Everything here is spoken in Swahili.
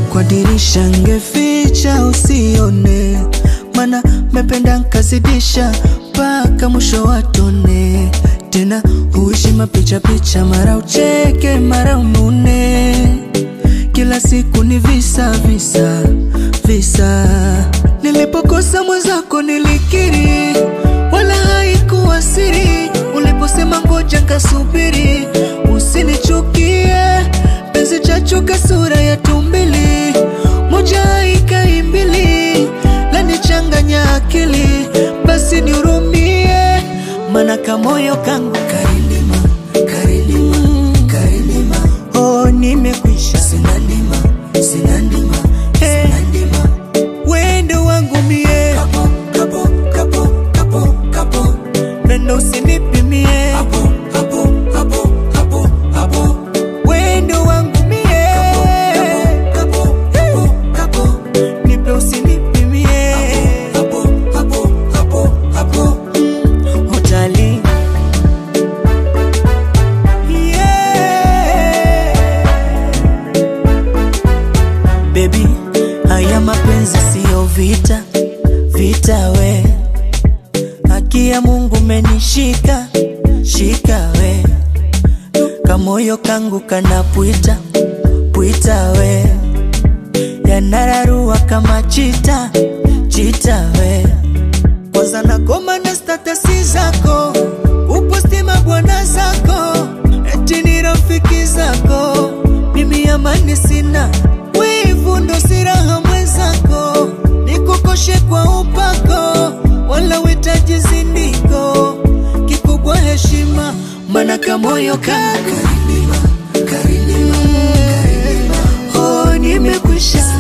kwa dirisha ngeficha usione, mana mependa nkazidisha mpaka mwisho watone. Tena huishi mapicha picha, mara ucheke mara unune, kila siku ni visa visa visa. Nilipokosa mwenzako nilikiri, wala haikuwa siri. Uliposema ngoja nkasubiri, usinichukie penzi chachuka sura ya tumbili, moja ikaimbili lanichanganya akili, basi nihurumie, mana kamoyo kangu karilima karilima karilima, oh nimekwisha, sina ndima sina ndima sina ndima, wendo wangu mie kapo kapo kapo kapo kapo, nenda usinipimie hapo hapo hapo hapo hapo wendo wangu mie kapo kapo kapo nipe usinipimie hapo hapo hapo hapo hotali Baby, haya mapenzi siyo vita, vita we. Haki ya Mungu menishika, shika we. Kamoyo kangu kanapwita, pwita we. Yanararua kama chita, chita we. Kwanza nakoma na statasi zako, upostima bwana zako, eti ni rafiki zako. Mimi amani sina, wivu ndo siraha mwenzako, nikukoshe kwa upako, wala witaji zindiko, kikubwa heshima, mana kamoyo kangu karilima, karilima, karilima. Oh, nimekwisha